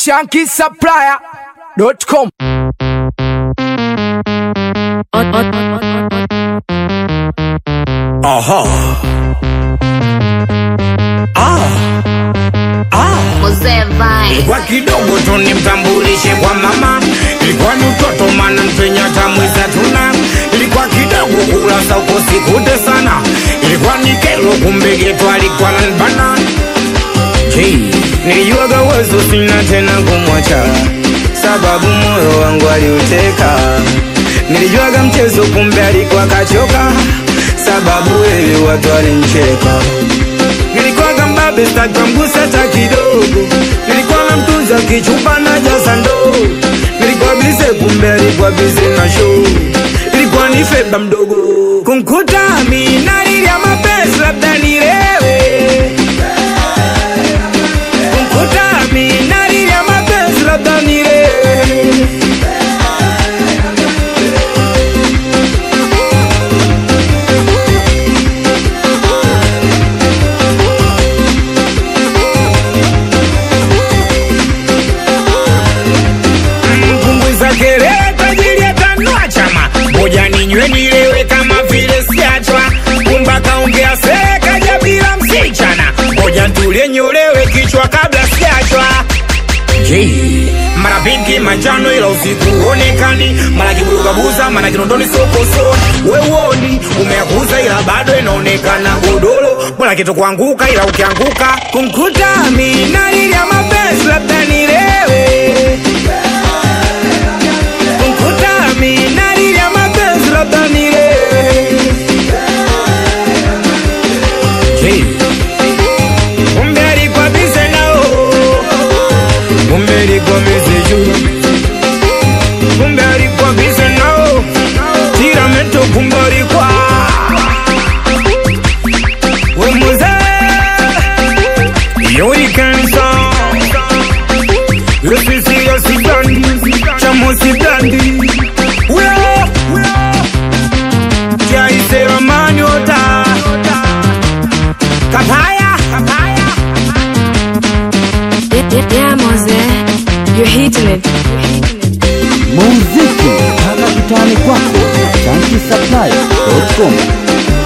shankisupplier.com. Aha. Ah. Ah. Mzee Vine. Kwa kidogo tu nimtambulishe kwa mama, ilikuwa ni utoto mana mpenya tamwiza tuna, ilikuwa kidogo kulasa uko sikute sana, ilikuwa ni kero kumbe geto alikuwa nanibana. Hey, nilijuaga uwezo sina tena kumwacha, sababu moyo wangu aliuteka. Nilijuaga mchezo kumbe alikuwa kachoka, sababu wewe watu walincheka. Nilikuwa mbabe sitaki mgusa hata kidogo, nilikuwa namtunza kichupa na jaza ndoo, nilikuwa bize kumbe alikuwa bize na show, ilikuwa ni feba mdogo kumkuta mimi nalilia mapenzi labda nilewe kumkuta mimi nalilia mapenzi labda nilewe mpunguza kelele tajiri atanua chama moja ninywe nilewe kama vile siachwa kumba kaongea serekaja bila msichana moja ntulie nyolewe kichwa kabla siachwa Jee, mara pinki manjano ila usiku huonekani, mara kiburugabuza, mara kinondoni sokoso. We uoni umeakuza ila bado inaonekana godoro, bora kitu kuanguka ila ukianguka kumkuta mimi nalilia mapenzi labda nilewe kumkuta mimi nalilia mapenzi labda nilewe Jee, kumbe alikuwa bize nao kumbe alikuwa bize juu kumbe alikuwa bize nao tiramento kumbe alikuwa we mzee yuri kansa yosisi yosidandi chamosidandi weo jaiseramanyota kapaya kapaya Yeah, Mose, you're hitting it. muziki mpaka kitani kwako chanki supply.com